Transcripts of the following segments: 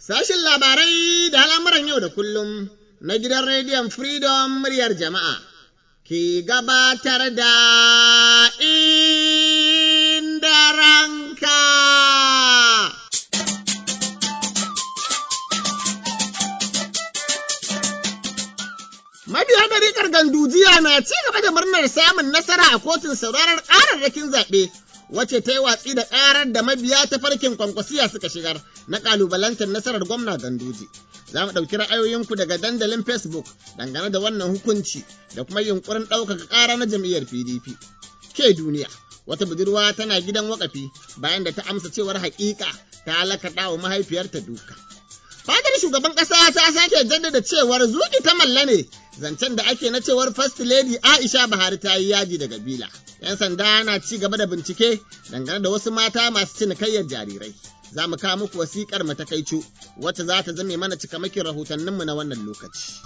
Sashin labarai da al'amuran yau da kullum na gidan rediyon Freedom muryar jama'a ke gabatar da inda ranka. Mabiya ɗariƙar gandujiya na ci gaba da murnar samun nasara a kotun sauraron ƙararrakin zaɓe. Wace ta yi watsi da ƙarar da mabiya ta farkin kwankwasiya suka shigar na ƙalubalantar nasarar gwamna ganduji. Za mu ɗauki ra'ayoyinku daga dandalin Facebook dangane da wannan hukunci da kuma yunƙurin ɗaukaka ƙara na jam'iyyar PDP. Ke duniya, wata budurwa tana gidan wakafi bayan da ta amsa cewar haƙiƙa ta lakaɗa wa mahaifiyarta duka. Fadar shugaban ƙasa ta sake jaddada cewar zuƙi ta malla ne zancen da ake na cewar First Lady Aisha Buhari ta yi yaji daga bila. 'Yan sanda na ci gaba da bincike dangane da wasu mata masu cinikayyar jarirai. Za mu kawo muku wasiƙar matakaicu wacce za ta zame mana cikamakin rahotanninmu na wannan lokaci.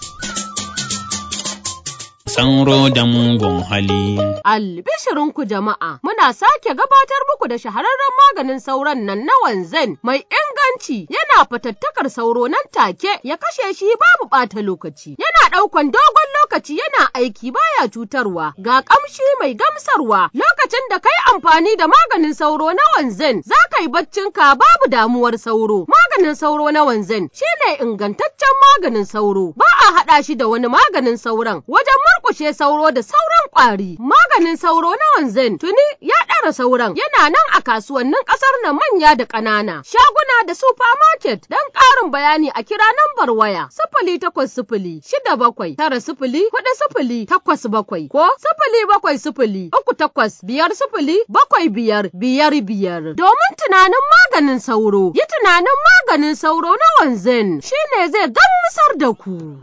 Sauro da mugun hali. Albishirinku jama'a, muna sake gabatar muku da shahararren maganin sauron nan na wanzan mai inganci yana fatattakar sauro nan take ya kashe shi babu ɓata lokaci. Yana ɗaukan dogon lokaci yana aiki baya cutarwa ga ƙamshi mai gamsarwa lokacin da kai amfani da maganin sauro na wanzan za ka yi baccinka babu damuwar sauro. Maganin sauro na wanzan shine ingantaccen maganin sauro ba a haɗa shi da wani maganin sauron wajen murƙushe sauro da sauran ƙwari. Maganin sauro na wanzan tuni ya ɗara sauran yana nan a kasuwannin ƙasar nan manya da ƙanana. Shaguna da supermarket don ƙarin bayani a kira nambar waya sifili takwas sifili shida bakwai tara sifili huɗu sifili takwas bakwai ko sifili bakwai sifili uku takwas biyar sifili bakwai biyar biyar biyar. Domin tunanin maganin sauro yi tunanin maganin sauro na wanzan shine zai gamsar da ku.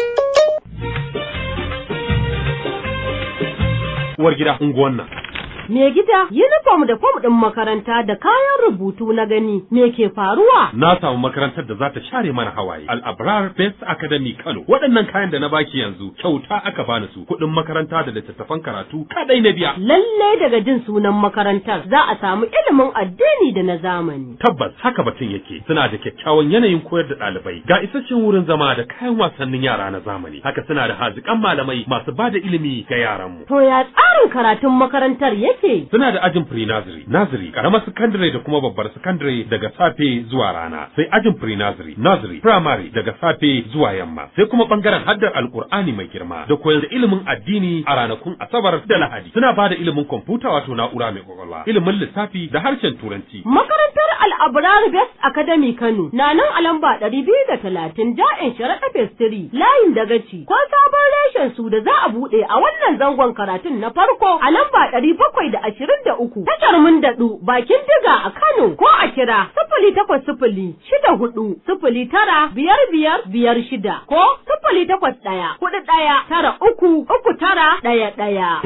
uwar gida unguwan nan. Me gida, uniform da fom ɗin makaranta da kayan rubutu na gani, me ke faruwa? Na samu makarantar da za ta share mana hawaye. Al-Abrar Best Academy Kano. Waɗannan kayan da na baki yanzu kyauta aka bani su. Kuɗin makaranta da littattafan karatu kadai na biya. Lalle daga jin sunan makarantar za a samu ilimin addini da na zamani. Tabbas haka batun yake. Suna da kyakkyawan yanayin koyar da ɗalibai. Ga isasshen wurin zama da kayan wasannin yara na zamani. Haka suna da haziƙan malamai masu ba da ilimi ga yaranmu. To ya tsarin karatun makarantar yake? Suna da ajin pre-nursery, nursery, karamar secondary da kuma babbar secondary daga safe zuwa rana. Sai ajin pre-nursery, nursery, primary daga safe zuwa yamma. Sai kuma bangaren haddar alkur'ani mai girma da koyar da ilimin addini a ranakun Asabar da Lahadi. Suna ba da ilimin kwamfuta wato na'ura mai kwakwalwa, ilimin lissafi da harshen Turanci. Makarantar Al'abrar Best Academy Kano na nan a lamba ɗari biyu da talatin ja'in sharaɗa Festiri layin dagaci ko sabon reshen su da za a buɗe a wannan zangon karatun na farko a lamba ɗari bakwai da ashirin da uku tashar mun daɗu bakin diga a Kano ko a kira sifili takwas sifili shida hudu sifili tara biyar biyar biyar shida ko sifili takwas ɗaya hudu ɗaya tara uku uku tara ɗaya ɗaya.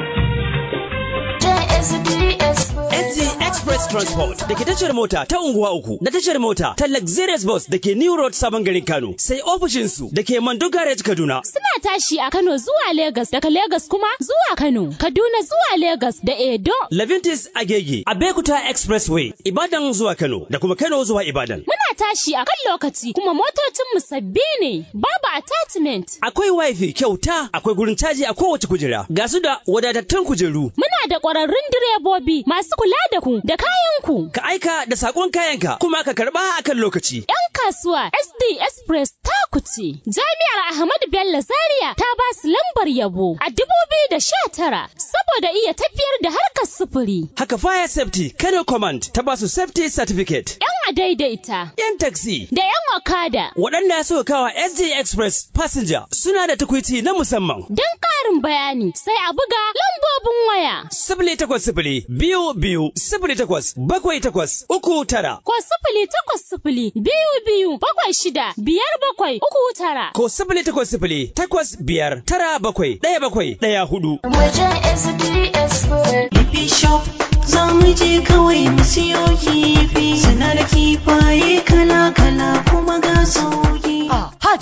SG Express Transport da ke tashar mota ta unguwa uku da tashar mota ta Luxurious Bus da ke New Road Sabon Garin Kano sai ofishinsu da ke Mando Garage Kaduna. Suna tashi a Kano zuwa Legas daga Legas kuma zuwa Kano, Kaduna zuwa Legas da Edo. Levintis Agege, Abekuta Expressway, Ibadan zuwa Kano da kuma Kano zuwa Ibadan. Muna tashi a kan lokaci kuma motocinmu sabbi ne, babu attachment. Akwai wifi kyauta, akwai gurin caji a kowace kujera, ga su da wadatattun kujeru. Muna da ƙwararrun direbobi masu kula da ku da kayanku. Ka aika da sakon kayanka kuma ka karba a kan lokaci. 'Yan kasuwa SD Express ta kuce. Jami'ar Ahmadu Bello Zaria ta ba su lambar yabo a dubu biyu da sha tara saboda iya tafiyar da harkar sufuri. Haka Fire Safety Kano Command ta ba su Safety Certificate. 'Yan adaidaita. 'Yan taxi. Da 'yan okada. Waɗanda suka kawa SD Express Passenger suna da tukwici na musamman. Don ƙarin bayani sai a buga lambobin waya. Sifili takwas sifili biyu biyu sifili takwas bakwai takwas uku tara. Ko sifili takwas sifili biyu biyu bakwai shida biyar bakwai uku tara. Ko sifili takwas sifili takwas biyar tara bakwai ɗaya bakwai ɗaya hudu. Wajen SDS Lipi Shop za mu je kawai mu siyo kifi. Suna da kifaye kala-kala kuma ga sauki. Ah, Hajiya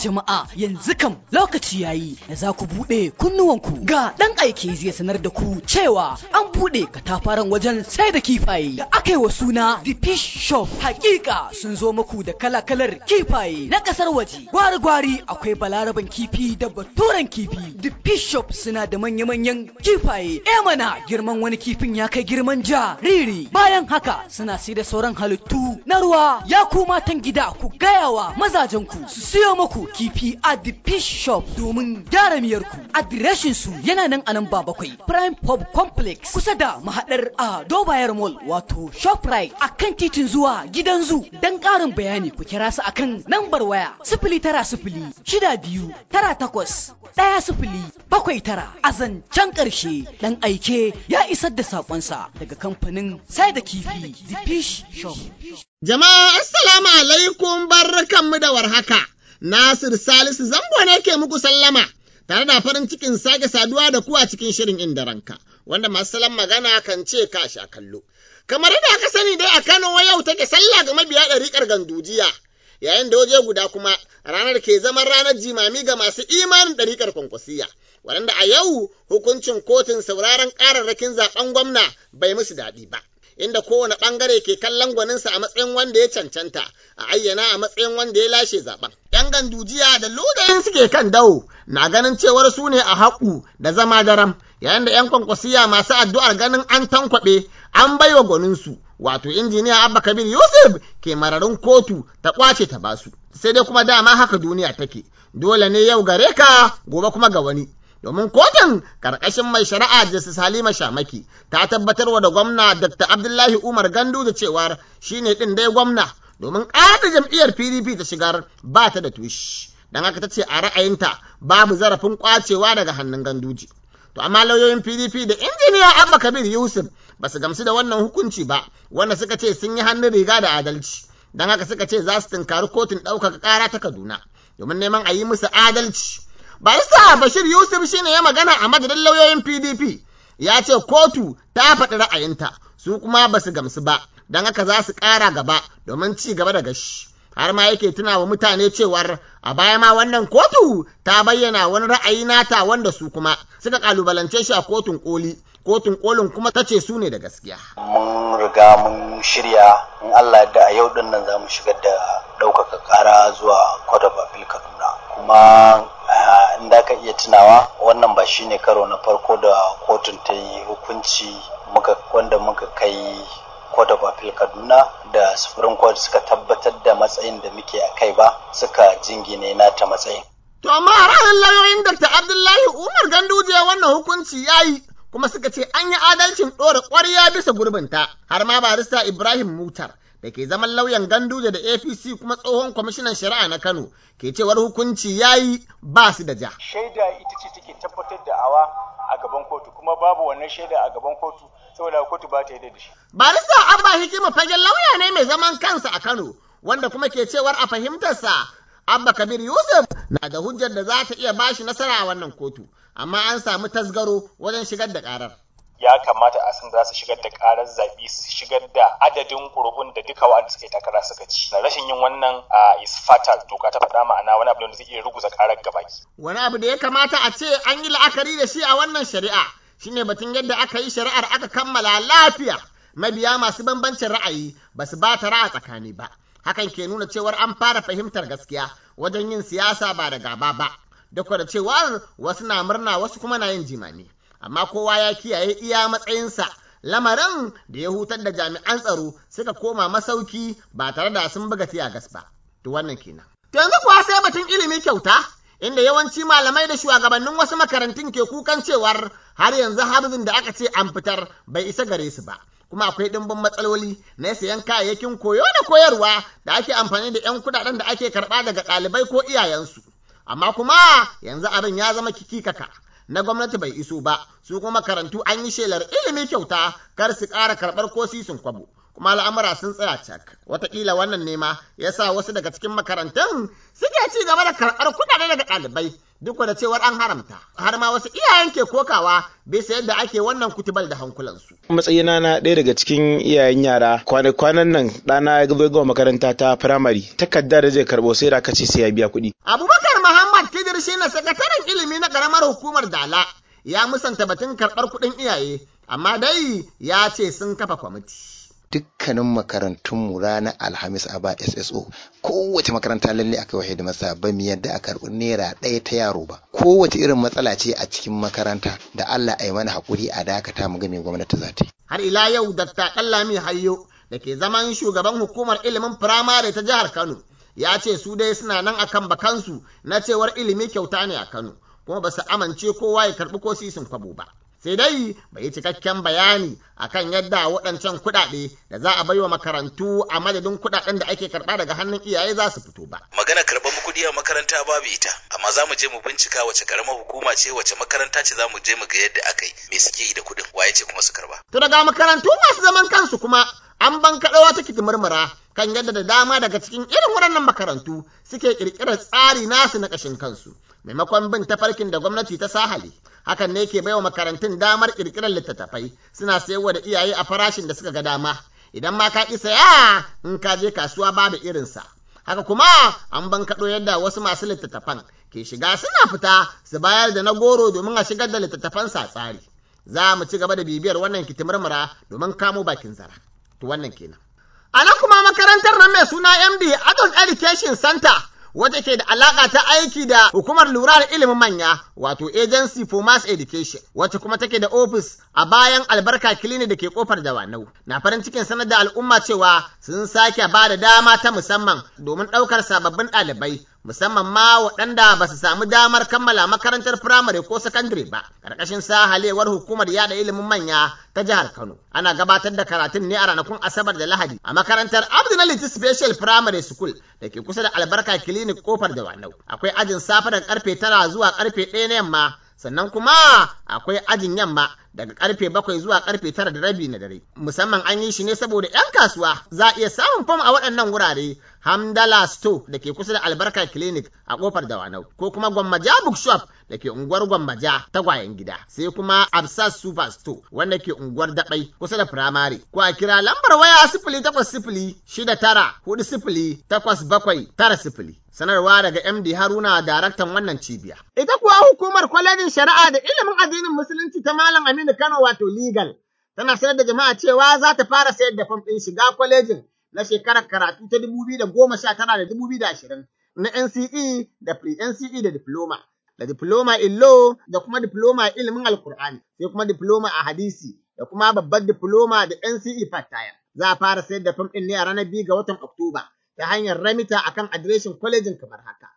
jama'a yanzu kam lokaci yayi da za ku buɗe kunnuwanku ga ɗan aiki zai sanar da ku cewa an buɗe katafaren wajen sai da kifaye da aka yi wa suna The Fish Shop. Hakika sun zo muku da kala-kalar kifaye na ƙasar waje. Gwari-gwari akwai balaraban kifi da baturen kifi. The Fish Shop suna da manya-manyan kifaye. E mana girman wani kifin ya kai girman jariri. Bayan haka suna sai da sauran halittu na ruwa. Ya ku matan gida ku gaya wa mazajenku su siyo muku kifi a The Fish Shop domin gyara miyarku. Adireshin su yana nan a nan ba bakwai. Prime Pub Complex kusa da mahaɗar a Dobayar Mall wato Shoprite a kan titin zuwa gidan zu. Don ƙarin bayani ku kira su akan nambar waya sifili tara sifili shida biyu tara takwas ɗaya sifili bakwai tara a zancen ƙarshe ɗan aike ya isar da saƙonsa daga kamfanin sai da kifi The Fish Shop. Jama'a assalamu alaikum barkanmu da warhaka. Nasir Salisu zango ne ke muku sallama tare da farin cikin sake saduwa da ku a cikin shirin inda ranka wanda masu salon magana kan ce ka sha kallo. Kamar yadda aka sani dai a Kano yau take sallah ga mabiya ɗariƙar gandujiya yayin da waje guda kuma ranar ke zaman ranar jimami ga masu imanin ɗariƙar kwankwasiya. Waɗanda a yau hukuncin kotun sauraron ƙararrakin zaɓen gwamna bai musu daɗi ba. inda kowane ɓangare ke kallon gwaninsa a matsayin wanda ya cancanta a ayyana a matsayin wanda ya lashe zaben. ‘Yan gandujiya da ludayin suke kan dawo na ganin cewar su ne a haƙu da zama daram yayin da ‘yan kwankwasiya masu addu'ar ganin an tankwaɓe an baiwa gwaninsu wato injiniya Abba Kabir Yusuf ke mararin kotu ta ƙwace ta basu. Sai dai kuma dama haka duniya take dole ne yau gare ka gobe kuma ga wani. domin kotun karkashin mai shari'a Justice Halima Shamaki ta tabbatarwa da gwamna Dr. Abdullahi Umar Gandu da cewar shine din dai gwamna domin ƙada jam'iyyar PDP ta shigar ba ta da tushi. Dan haka ta ce a ra'ayinta babu zarafin kwacewa daga hannun ganduji. To amma lauyoyin PDP da injiniya Abba Kabir Yusuf ba su gamsu da wannan hukunci ba wanda suka ce sun yi hannun riga da adalci. Dan haka suka ce za su tunkari kotun ɗaukaka ƙara ta Kaduna domin neman a yi musu adalci. Barista Bashir Yusuf shine ya magana a madadin lauyoyin PDP ya ce kotu ta faɗi ra'ayinta su kuma ba su gamsu ba don haka za su ƙara gaba domin ci gaba da gashi. Har ma yake tuna wa mutane cewar a baya ma wannan kotu ta bayyana wani ra'ayi nata wanda su kuma suka kalubalance shi a kotun koli. Kotun kolin kuma ta ce su ne da gaskiya. Mun riga mun shirya in Allah da a yau din nan za mu shigar da ɗaukaka ƙara zuwa Court of Appeal Kaduna. Kuma in da ka iya tunawa wannan ba shine karo na farko da kotun ta yi hukunci muka wanda muka kai Court of Appeal Kaduna da Supreme Court suka tabbatar da matsayin da muke a kai ba suka jingine nata matsayin. To amma a ranar lauyoyin Dr. Abdullahi Umar Ganduje wannan hukunci ya yi kuma suka ce an yi adalcin ɗora ƙwarya bisa gurbinta har ma barista Ibrahim Mutar da ke zaman lauyan Ganduje da APC kuma tsohon kwamishinan shari'a na Kano ke cewar hukunci ya yi ba su da ja. Shaida ita ce take tabbatar da awa a gaban kotu kuma babu wannan shaida a gaban kotu saboda kotu ba ta yi da shi. Barista Abba Hikima fagen lauya ne mai zaman kansa a Kano wanda kuma ke cewar a fahimtarsa Abba Kabir Yusuf na da hujjar da za ta iya bashi nasara a wannan kotu amma an samu tasgaro wajen shigar da karar. ya kamata a san za su shigar da karar zaɓe su shigar da adadin ƙuri'un da duka wa'anda suka yi takara suka ci na rashin yin wannan a is fatal doka ta faɗa ma'ana wani abu da zai iya ruguza karar gabaki Wani abu da ya kamata a ce an yi la'akari da shi a wannan shari'a shine batun yadda aka yi shari'ar aka kammala lafiya mabiya masu bambancin ra'ayi ba su ba ta ra'a tsakani ba hakan ke nuna cewar an fara fahimtar gaskiya wajen yin siyasa ba da gaba ba duk da cewar wasu na murna wasu kuma na yin jimami amma kowa ya kiyaye iya matsayinsa lamarin da ya hutar da jami'an tsaro suka koma masauki ba tare da sun buga gas ba to wannan kenan to yanzu kuwa sai batun ilimi kyauta inda yawanci malamai da shugabannin wasu makarantun ke kukan cewar har yanzu harbin da aka ce an fitar bai isa gare su ba kuma akwai ɗimbin matsaloli na sayan kayayyakin koyo da koyarwa da ake amfani da 'yan kuɗaɗen da ake karɓa daga ɗalibai ko iyayensu amma kuma yanzu abin ya zama kikikaka na gwamnati bai iso ba su kuma makarantu an yi shelar ilimi kyauta kar su ƙara karɓar ko sisin kwabo kuma al'amura sun tsaya cak wataƙila wannan nema ya sa wasu daga cikin makarantun suke ci gaba da karɓar kuɗaɗe daga ɗalibai duk da cewar an haramta har ma wasu iyayen ke kokawa bisa yadda ake wannan kutubal da hankulansu. matsayina na ɗaya daga cikin iyayen yara kwanan nan ɗana ya gaba gama makaranta ta firamare takarda da zai karɓo sai da aka ce sai ya biya kuɗi. abubakar muhammad kidir shi na sakataren ilimi na ƙaramar hukumar dala ya musanta batun karɓar kuɗin iyaye amma dai ya ce sun kafa kwamiti. dukkanin makarantunmu ranar alhamis a ba sso kowace makaranta lalle aka wahe da masa ba mu yadda a karɓi naira ɗaya ta yaro ba kowace irin matsala ce a cikin makaranta da allah a yi mana haƙuri a dakata mu ga me gwamnati za ta yi har ila yau Dr. Ɗanlami Hayyo da ke zaman shugaban hukumar ilimin firamare ta jihar Kano ya ce su dai suna nan akan bakansu na cewar ilimi kyauta ne a Kano kuma ba su amince kowa ya karɓi ko sisin kwabo ba. Sai dai bai yi cikakken bayani akan yadda waɗancan kuɗaɗe da za a bai wa makarantu a madadin kuɗaɗen da ake karɓa daga hannun iyaye za su fito ba. Magana karɓar kuɗi a makaranta babu ita, amma za mu je mu bincika wace ƙaramar hukuma ce wace makaranta ce za mu je mu ga yadda aka yi me suke yi da kuɗin waye ce kuma su karɓa. To daga makarantu masu zaman kansu kuma an ban kaɗawa ta murmura kan yadda da dama daga cikin irin waɗannan makarantu suke ƙirƙirar tsari nasu na ƙashin kansu maimakon bin tafarkin da gwamnati ta sahale hakan ne ke baiwa makarantun damar ƙirƙirar littattafai suna sayarwa da iyaye a farashin da suka ga dama idan ma ka ƙi saya in ka je kasuwa babu irinsa haka kuma an ban kaɗo yadda wasu masu littattafan ke shiga suna fita su bayar da na goro domin a shigar da littattafan sa tsari za mu ci gaba da bibiyar wannan kitimirmura domin kamo bakin zara to wannan kenan a nan kuma makarantar nan mai suna MD Adult Education Center wata ke da alaƙa ta aiki da hukumar lura da ilimin manya wato Agency for Mass Education wacce kuma take da ofis a bayan albarka clinic da ke kofar dawanau na farin cikin sanar da al'umma cewa sun sake ba da dama ta musamman domin ɗaukar sababbin ɗalibai musamman ma waɗanda ba su samu damar kammala makarantar firamare ko sakandare ba ƙarƙashin sahalewar hukumar yada ilimin manya ta jihar Kano ana gabatar da karatun ne a ranakun Asabar da Lahadi a makarantar Abdulaziz Special Primary School da ke kusa da Albarka Clinic kofar da Wanau akwai ajin safe daga karfe tara zuwa karfe ɗaya na yamma sannan kuma akwai ajin yamma daga karfe bakwai zuwa karfe tara da rabi na dare musamman an yi shi ne saboda 'yan kasuwa za a iya samun fam a waɗannan wurare hamdala store da ke kusa da albarka clinic a kofar dawanau ko kuma gwammaja bookshop da ke unguwar gwammaja tagwayen gida sai kuma absas super store wanda ke unguwar daɓai kusa da firamare ko a kira lambar waya sifili takwas sifili shida tara hudu sifili takwas bakwai tara sifili sanarwa daga MD Haruna daraktan wannan cibiya. Ita kuwa hukumar kwalejin shari'a da ilimin addinin musulunci ta Malam Aminu Kano wato legal tana sanar da jama'a cewa za ta fara sayar da fam ɗin shiga kwalejin na shekarar karatu ta dubu biyu da goma sha tara da dubu biyu da ashirin na NCE da pre-NCE da diploma. Da diploma in law da kuma diploma ilimin alkur'ani sai kuma diploma a hadisi da kuma babbar diploma da NCE part Za a fara sayar da fam ɗin ne a ranar biyu ga watan Oktoba. ta hanyar ramita akan adireshin kwalejin kamar haka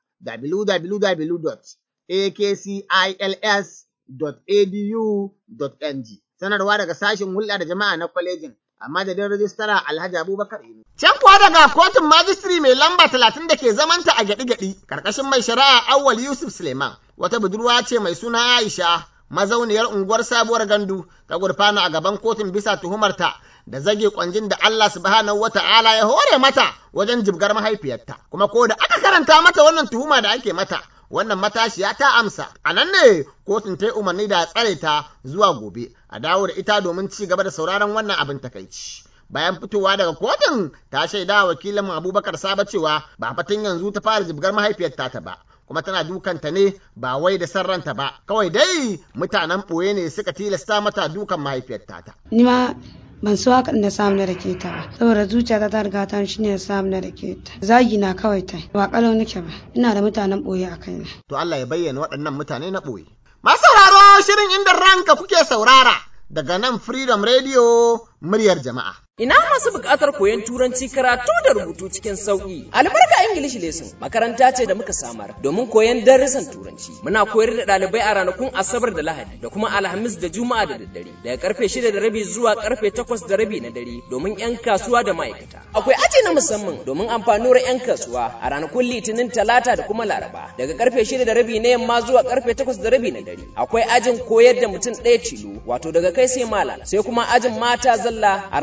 www.akcils.edu.ng sanarwa daga sashen hulɗa da jama'a na kwalejin a madadin rajistara Alhaji Abubakar Inu. Can kuwa daga kotun majistri mai lamba talatin da ke zamanta a gyaɗi-gyaɗi karkashin mai shari'a Awwal Yusuf Suleiman wata budurwa ce mai suna Aisha mazauniyar unguwar sabuwar gandu ta gurfana a gaban kotun bisa tuhumarta da zage kwanjin da Allah subhanahu wata'ala ya hore mata wajen jibgar mahaifiyarta kuma ko da aka karanta mata wannan tuhuma da ake mata wannan matashiya ta amsa a nan ne kotun ta yi umarni da tsare ta zuwa gobe a dawo da ita domin ci gaba da sauraron wannan abin takaici bayan fitowa daga kotun ta shaida wakilin abubakar saba cewa ba fatan yanzu ta fara jibgar mahaifiyarta ta ba kuma tana dukanta ne ba wai da san ranta ba kawai dai mutanen ɓoye ne suka tilasta mata dukan mahaifiyarta ta ni ma ban so haka na samu na rake ta ba saboda zuciyata ta riga ta shi ne samu na rake ta zagi na kawai ta ba kalau nake ba ina da mutanen boye a kaina to Allah ya bayyana waɗannan mutane na boye masu sauraro shirin inda ranka kuke saurara daga nan Freedom Radio muryar jama'a Ina masu buƙatar koyon turanci karatu da rubutu cikin sauƙi. Albarka English Lesson makaranta ce da muka samar domin koyon darussan turanci. Muna koyar da ɗalibai a ranakun Asabar da Lahadi da kuma Alhamis da Juma'a da daddare daga karfe shida da rabi zuwa karfe takwas da rabi na dare domin 'yan kasuwa da ma'aikata. Akwai aji na musamman domin amfanuwar 'yan kasuwa a ranakun Litinin Talata da kuma Laraba daga karfe shida da rabi na yamma zuwa karfe takwas da rabi na dare. Akwai ajin koyar da mutum ɗaya tilo wato daga kai sai malam sai kuma ajin mata zalla a ranakun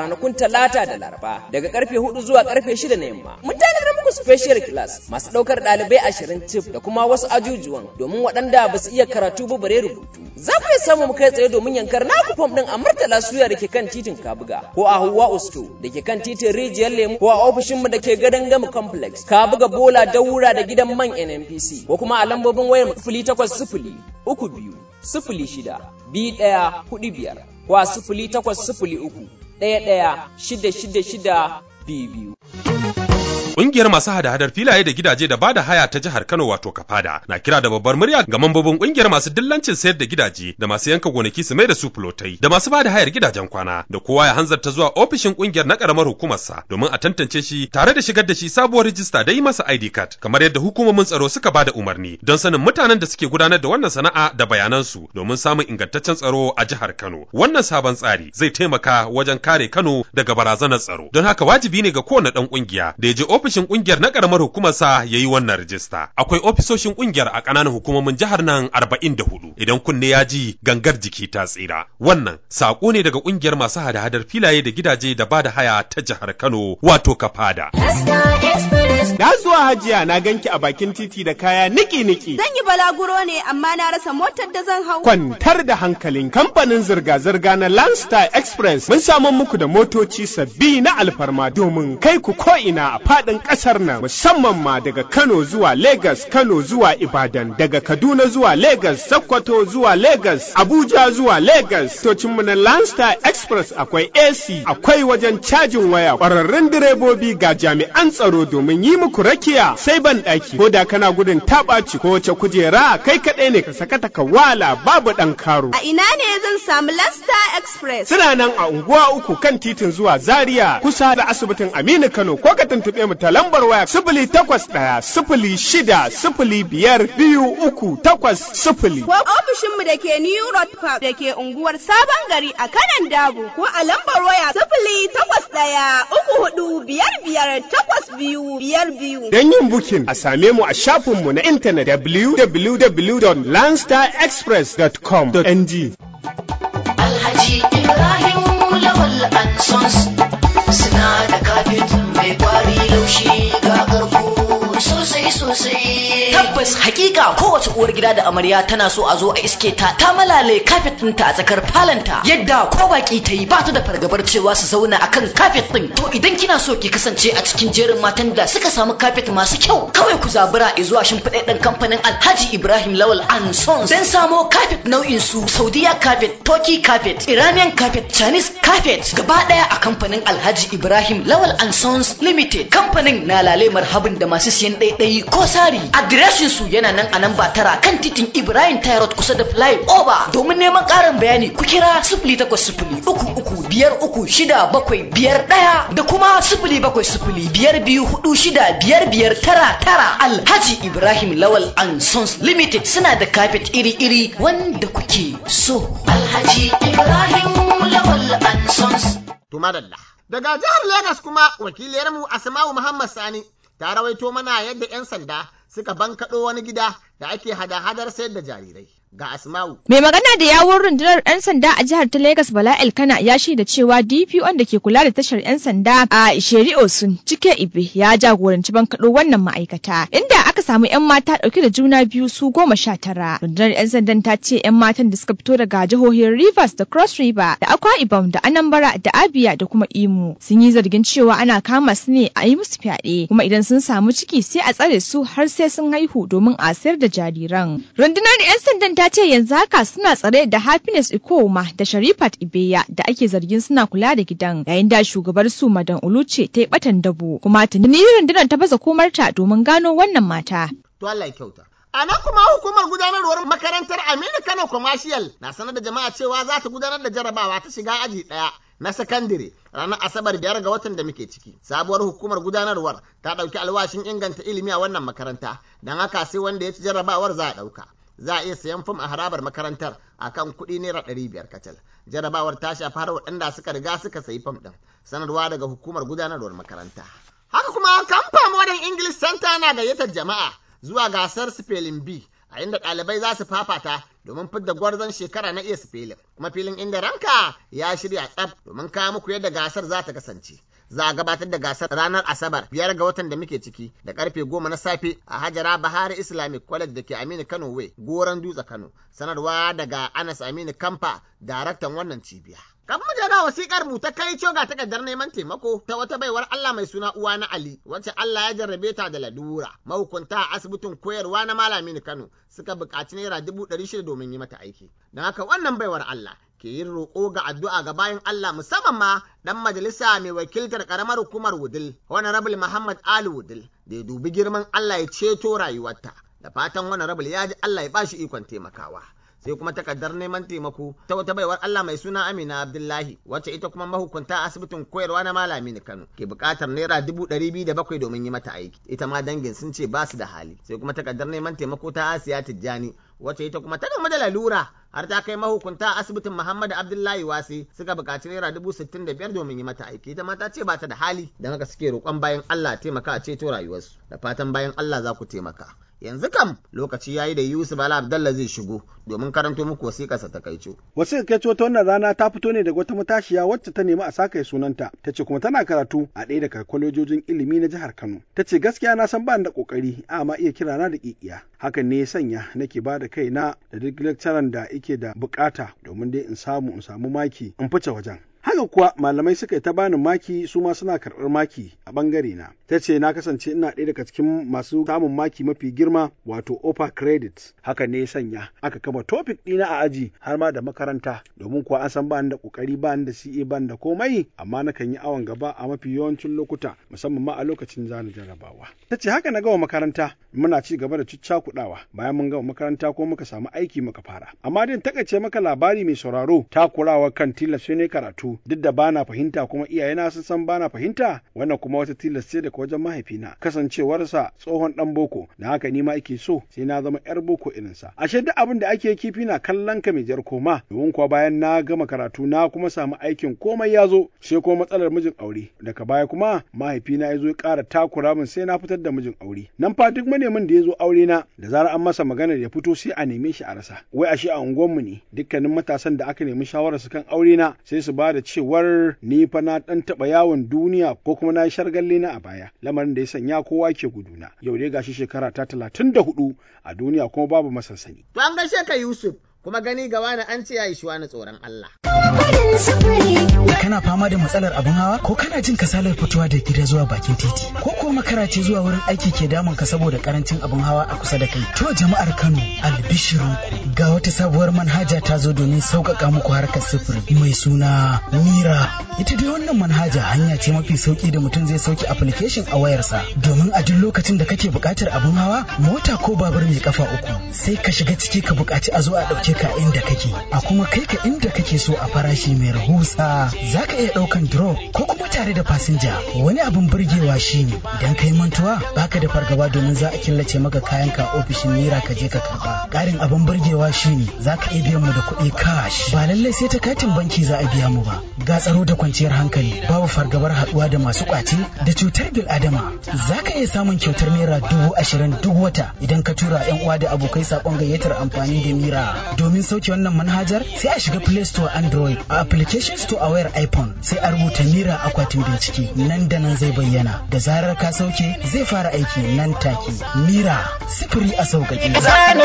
talata da laraba daga karfe hudu zuwa karfe shida na yamma mun tanadar muku special class masu ɗaukar ɗalibai ashirin tif da kuma wasu ajujuwan domin waɗanda ba su iya karatu ba bare rubutu za ku iya samu mu kai tsaye domin yankar naku fom ɗin a murtala suya da ke kan titin kabuga ko a huwa usto da ke kan titin rijiyar lemu ko a ofishinmu da ke gadon gama complex kabuga bola daura da gidan man nnpc ko kuma a lambobin wayar sifili takwas sifili uku biyu sifili shida biyu ɗaya hudu biyar ko a sifili takwas sifili uku ɗaya ɗaya shida shida shida biyu biyu. Ƙungiyar masu hada-hadar filaye da gidaje da bada haya ta jihar Kano wato Kafada na kira da babbar murya ga mambobin ƙungiyar masu dillancin sayar da gidaje da masu yanka gonaki su mai da su fulotai da masu bada hayar gidajen kwana da kowa ya hanzarta zuwa ofishin ƙungiyar na ƙaramar hukumarsa domin a tantance shi tare da shigar da shi sabuwar rijista da yi masa ID card kamar yadda hukumomin tsaro suka bada umarni don sanin mutanen da suke gudanar da wannan sana'a da bayanansu domin samun ingantaccen tsaro a jihar Kano. Wannan sabon tsari zai taimaka wajen kare Kano daga barazanar tsaro. Don haka wajibi ne ga kowane ɗan ƙungiya da ya je ofishin kungiyar na karamar hukumarsa ya yi wannan rijista. Akwai ofisoshin kungiyar a ƙananan hukumomin jihar nan arba'in da hudu. Idan kunne ya ji gangar jiki ta tsira. Wannan saƙo ne daga kungiyar masu hada-hadar filaye da gidaje da ba da haya ta jihar Kano wato Kafada. Na zuwa hajiya na ganki a bakin titi da kaya niki-niki. Zan yi balaguro ne amma na rasa motar da zan hau. Kwantar da hankalin kamfanin zirga-zirga na Landstar Express mun samu muku da motoci sabbi na alfarma domin kai ku ko'ina a faɗin ƙasar nan musamman ma daga Kano zuwa Lagos, Kano zuwa Ibadan, daga Kaduna zuwa Lagos, Sokoto zuwa Lagos, Abuja zuwa Lagos. Tocinmu na Landstar Express akwai AC, akwai wajen cajin waya, ƙwararrun direbobi ga jami'an tsaro domin yi muku rakiya sai ban ɗaki ko da kana gudun taɓaci ko wace kujera kai kaɗai ne ka sakata ka wala babu ɗan karo. A ina ne zan samu Lasta Express? Suna nan a unguwa uku kan titin zuwa Zaria kusa da asibitin Aminu Kano ko ka tuntuɓe mu ta lambar waya sifili takwas ɗaya sifili shida sifili biyar biyu uku takwas sifili. Ko ofishinmu da ke New Road Park da ke unguwar Sabon Gari a kanan Dabo ko a lambar waya sifili takwas ɗaya uku hudu biyar biyar takwas biyu biyar biyu. Don yin bukin a same mu a shafinmu na intanet www.landstarexpress.com.ng. Alhaji Ibrahim Lawal Ansons suna da kafet mai kwari laushi ga karko sosai sosai. Tabbas hakika kowace uwar gida da amarya tana so a zo a iske ta ta malale kafet ɗinta a tsakar falanta yadda ko baki ta yi ba ta da fargabar cewa su zauna akan kafet ɗin. To idan kina so ki kasance a cikin jerin matan da suka samu kafet masu kyau kawai ku zabura zuwa shimfiɗaɗɗen kamfanin Alhaji Ibrahim Lawal and Sons don samo kafet nau'in su Saudiya kafet, Turkey kafet, Iranian kafet, Chinese kafet gaba ɗaya a kamfanin Alhaji Ibrahim Lawal and Sons Limited. Kamfanin na lale marhabin da masu siyan ɗaiɗayi ko sari. Adireshin su yana nan a nan ba tara kan titin Ibrahim Tyrod kusa da Fly Over. Domin neman ƙarin bayani ku kira sifili takwas sifili uku uku biyar uku shida bakwai biyar ɗaya da kuma sifili bakwai sifili biyar biyu hudu shida biyar biyar tara tara. Alhaji Ibrahim Lawal and Sons Limited suna da kafet iri-iri wanda kuke so. Alhaji Ibrahim Lawal and Sons. Tumadalla. Daga jihar Legas kuma wakiliyarmu Asma'u Muhammad Sani ta rawaito mana yadda 'yan sanda suka bankaɗo wani gida da ake hada-hadar sayar da jarirai. Ga Asma'u. Mai magana da yawun rundunar 'yan sanda a jihar ta Legas Bala Elkana ya shaida cewa DPO da ke kula da tashar 'yan sanda a Isheri Osun cike Ibe ya jagoranci bankaɗo wannan ma'aikata inda aka samu 'yan mata ɗauke da juna biyu su goma sha tara. Rundunar 'yan sandan ta ce 'yan matan da suka fito daga jihohin Rivers da Cross River da Akwa Ibom da Anambra da Abia da kuma Imo sun yi zargin cewa ana kama su ne a yi musu fyaɗe kuma idan sun samu ciki sai a tsare su har sai sun haihu domin a sayar da jariran. Rundunar 'yan sandan ta ce yanzu haka suna tsare da Happiness Ikoma da Sharifat Ibeya da ake zargin suna kula da gidan yayin da shugabar su Madan Uluce ta yi batan dabo kuma tuni rundunar ta baza komarta domin gano wannan mata. To Allah ya kyauta. A nan kuma hukumar gudanarwar makarantar Aminu Kano Commercial na sanar da jama'a cewa za ta gudanar da jarabawa ta shiga aji ɗaya na sakandire ranar Asabar biyar ga watan da muke ciki. Sabuwar hukumar gudanarwar ta ɗauki alwashin inganta ilimi a wannan makaranta, don haka sai wanda ya ci jarabawar za a ɗauka. Za a iya sayan fim a harabar makarantar a kan kuɗi naira ɗari biyar kacal. Jarabawar ta shafi har waɗanda suka riga suka sayi fim ɗin. Sanarwa daga hukumar gudanarwar makaranta. Haka kuma kamfa Modern English Center na gayyatar jama'a zuwa gasar spelling bee a inda ɗalibai za su fafata domin fidda gwarzon shekara na iya filin kuma filin inda ranka ya shirya tsaf domin kawo muku yadda gasar za ta kasance za a gabatar da gasar ranar asabar biyar ga watan da muke ciki da karfe goma na safe a hajara bahari islamic college da ke aminu kano way goron dutse kano sanarwa daga anas aminu kamfa daraktan wannan cibiya Kan mu ga wasikar mu ta kai ga takardar neman taimako ta wata baiwar Allah mai suna uwa na Ali wacce Allah ya jarrabe ta da ladura. Mahukunta a asibitin koyarwa na Malami Kano suka buƙaci naira dubu ɗari shida domin yi mata aiki. Don haka wannan baiwar Allah ke yin roƙo ga addu'a ga bayan Allah musamman ma ɗan majalisa mai wakiltar ƙaramar hukumar Wudil, Honorable Muhammad Ali Wudil, da ya dubi girman Allah ya ceto rayuwarta. Da fatan Honorable ya ji Allah ya bashi ikon taimakawa. sai kuma takardar neman taimako ta wata baiwar Allah mai suna Amina Abdullahi wacce ita kuma mahukunta asibitin koyarwa na Malami na Kano ke buƙatar naira dubu ɗari biyu da bakwai domin yi mata aiki ita ma dangin sun ce ba su da hali sai kuma takardar neman taimako ta Asiya Tijjani wacce ita kuma ta gamu da lalura har ta kai mahukunta asibitin Muhammadu Abdullahi Wasi suka buƙaci naira dubu sittin da biyar domin yi mata aiki ita ma ta ce ba ta da hali don haka suke roƙon bayan Allah taimaka a ceto rayuwarsu da fatan bayan Allah za ku taimaka. yanzu kam lokaci yayi da Yusuf Bala Abdallah zai shigo domin karanto muku wasiƙarsa ta kaico. Wasiƙar kaico ta wannan rana ta fito ne daga wata matashiya wacce ta nemi a saka sunanta ta ce kuma tana karatu a ɗaya daga kwalejojin ilimi na jihar Kano. Ta ce gaskiya na san ba da ƙoƙari amma iya kira na da ƙiƙiya. Hakan ne ya sanya nake ba da kaina da duk lecturer da yake da buƙata domin dai in samu in samu maki in fice wajen. haka kuwa malamai suka yi ta bani maki su ma suna karɓar maki a ɓangare na ta ce na kasance ina ɗaya daga cikin masu samun maki mafi girma wato upper credit haka ne ya sanya aka kama topic ɗina a aji har ma da makaranta domin kuwa an san ba da ƙoƙari ba da CA ba da komai amma na kan yi awon gaba a mafi yawancin lokuta musamman ma a lokacin zani jarabawa ta ce haka na gama makaranta muna ci gaba da kuɗawa bayan mun gama makaranta ko muka samu aiki muka fara amma din takaice maka labari mai sauraro takurawa kan tilas ne karatu duk da bana fahimta kuma iyayena sun san bana fahimta wannan kuma wata tilas ce daga wajen mahaifina kasancewarsa tsohon dan boko da haka ni ma ake so sai na zama yar boko irinsa ashe duk abin da ake kifi na kallon ka mai jar koma domin kuwa bayan na gama karatu na kuma samu aikin komai ya zo sai kuma matsalar mijin aure daga baya kuma mahaifina ya zo ya ƙara takura min sai na fitar da mijin aure nan fa duk manemin da ya zo aure na da zarar an masa magana ya fito sai a neme shi a rasa wai ashe a unguwanmu ne dukkanin matasan da aka nemi shawararsu kan aure na sai su ba da cewar ni fa na dan taba yawon duniya ko kuma na yi shargalle na a baya lamarin da ya sanya kowa ke guduna yau dai gashi shekara ta talatin da hudu a duniya kuma babu masansani. To an gaishe ka Yusuf kuma gani ga wani an ce ya yi shi wani tsoron Allah. Kana fama da matsalar abin hawa ko kana jin kasalar fitowa da gida zuwa bakin titi ko kuwa makara ce zuwa wurin aiki ke damun ka saboda karancin abin hawa a kusa da kai. To jama'ar Kano albishirin ga wata sabuwar manhaja ta zo domin sauƙaƙa muku harkar sufuri mai suna Mira. Ita dai wannan manhaja hanya ce mafi sauki da mutum zai sauke application a wayarsa domin a duk lokacin da kake buƙatar abin hawa mota ko babur mai kafa uku sai ka shiga ciki ka buƙaci a zo a ɗauke ka inda kake a kuma kai ka inda kake so a farashi mai rahusa za ka iya ɗaukan drop ko kuma tare da fasinja wani abin burgewa shine idan kai mantuwa baka da fargaba domin za a killace maka kayan ka ofishin naira ka je ka karba ƙarin abin burgewa shine za ka iya biyan mu da kuɗi cash ba lallai sai ta katin banki za a biya mu ba ga tsaro da kwanciyar hankali babu fargabar haɗuwa da masu ƙwace da cutar bil adama za ka iya samun kyautar naira dubu ashirin duk wata idan ka tura yan uwa da abokai saƙon gayyatar amfani da mira domin sauke wannan manhajar sai a shiga play store android a application store a wayar iphone sai a rubuta mira akwatin bincike nan da nan zai bayyana da zarar ka sauke zai fara aiki nan take mira sifiri a sauƙaƙe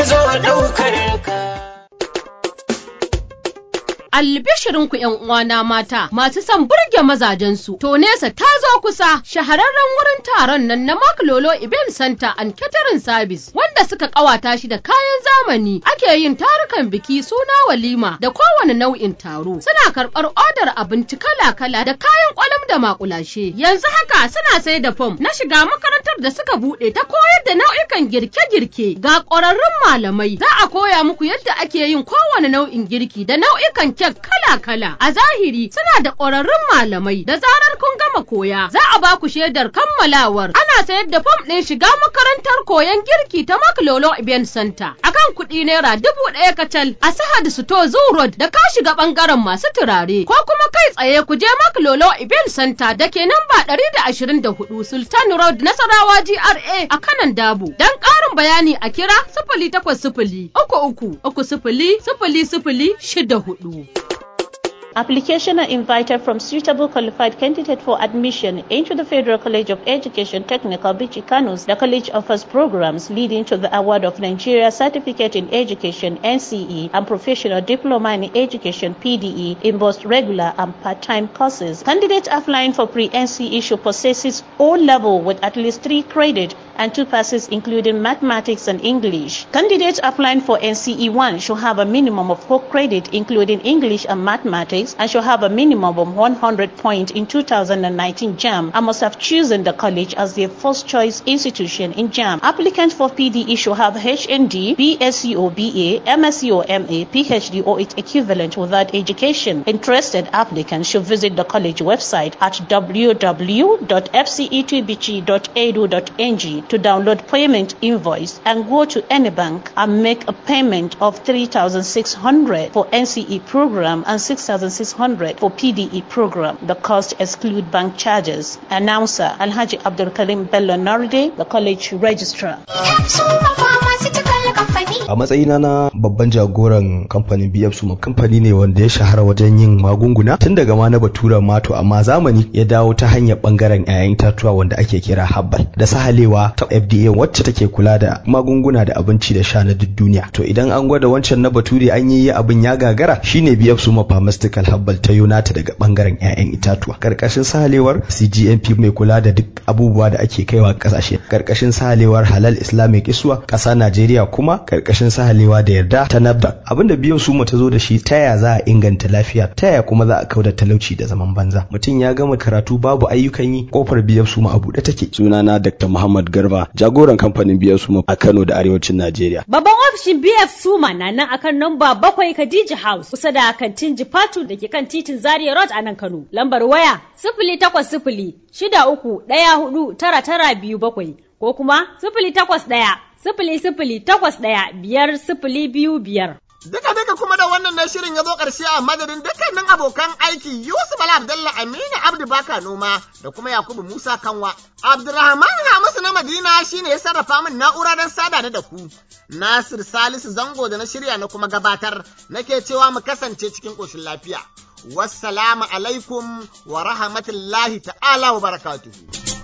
albishirinku ‘yan uwana mata masu son burge mazajensu. To nesa ta zo kusa shahararren wurin taron nan na Mark Lolo Event Center and Catering Service wanda suka kawata shi da kayan zamani ake yin tarukan biki suna walima da kowane nau'in taro. Suna karɓar odar abinci kala-kala da kayan kwalam da makulashe. Yanzu haka suna sai da fom na shiga makarantar da suka buɗe ta koyar da nau'ikan girke-girke ga ƙwararrun malamai. Za a koya muku yadda ake yin kowane nau'in girki da nau'ikan kek kala-kala a zahiri suna da ƙwararrun malamai da zarar kun gama koya za a ba ku shaidar kammalawar ana sayar da fam ɗin shiga makarantar koyon girki ta Maklolo Event Center akan kuɗi naira dubu ɗaya kacal a Sahad Sito Zoo Road da ka shiga ɓangaren masu turare ko kuma kai tsaye ku je Maklolo Event Center da ke namba ɗari da ashirin da hudu Sultan Road Nasarawa GRA a kanan Dabo don ƙarin ƙarin bayani a kira sifili takwas sifili uku uku uku sifili sifili sifili shida hudu. Application are invited from suitable qualified candidate for admission into the Federal College of Education Technical Bichi Kanus. The college offers programs leading to the award of Nigeria Certificate in Education NCE and Professional Diploma in Education PDE in both regular and part-time courses. Candidates applying for pre-NCE should possess O level with at least three credit and two passes including mathematics and English. Candidates applying for NCE 1 should have a minimum of 4 credit including English and mathematics and should have a minimum of 100 points in 2019 JAM and must have chosen the college as their first choice institution in JAM. Applicants for PDE should have HND, BSc or BA, MSc or MA, PhD or its equivalent without education. Interested applicants should visit the college website at www.fce2bg.edu.ng to download payment invoice and go to any bank and make a payment of 3600 for NCE program and 6600 for PDE program. The cost exclude bank charges. Announcer Alhaji Abdul Karim Bello Narde, the college registrar. A matsayina na babban jagoran kamfanin BF Suma kamfani ne wanda ya shahara wajen yin magunguna tun daga ma na batura mato amma zamani ya dawo ta hanyar bangaren 'ya'yan itatuwa wanda ake kira habbal da sahalewa ta FDA wacce take kula da magunguna da abinci da sha na duk duniya. To idan an gwada wancan na bature an yi abin ya gagara shine BF Suma Pharmaceutical Habbal ta Yonata daga bangaren 'ya'yan itatuwa. Karkashin sahalewar CGMP mai kula da duk abubuwa da ake kaiwa kasashe. Karkashin sahalewar Halal Islamic Iswa ƙasa Najeriya kuma karkashin sahalewa da yarda ta NAFDAC. Abinda biyan Suma ta zo da shi ta ya za a inganta lafiya ta ya kuma za a kauda talauci da zaman banza. Mutum ya gama karatu babu ayyukan yi kofar biyan Suma a buɗe take. Sunana Dr. Muhammad Garba jagoran kamfanin biyan Suma a Kano da Arewacin Najeriya. Babban ofishin BF Suma na nan akan namba bakwai Khadija House kusa da kantin Jifatu da ke kan titin Zaria Road a nan Kano. Lambar waya sifili takwas sifili shida uku ɗaya hudu tara tara biyu bakwai ko kuma sifili takwas ɗaya sifili sifili takwas ɗaya biyar sifili biyu biyar. Duka duka kuma da wannan na shirin ya zo ƙarshe a madadin dukkanin abokan aiki Yusuf Bala Abdalla Aminu Abdu Baka Noma da kuma Yakubu Musa Kanwa. Abdurrahman Hamisu na Madina shine ya sarrafa min na'ura don sada da ku. Nasir Salisu Zango da na shirya na kuma gabatar nake cewa mu kasance cikin ƙoshin lafiya. Wassalamu alaikum wa rahmatullahi ta'ala wa barakatuhu.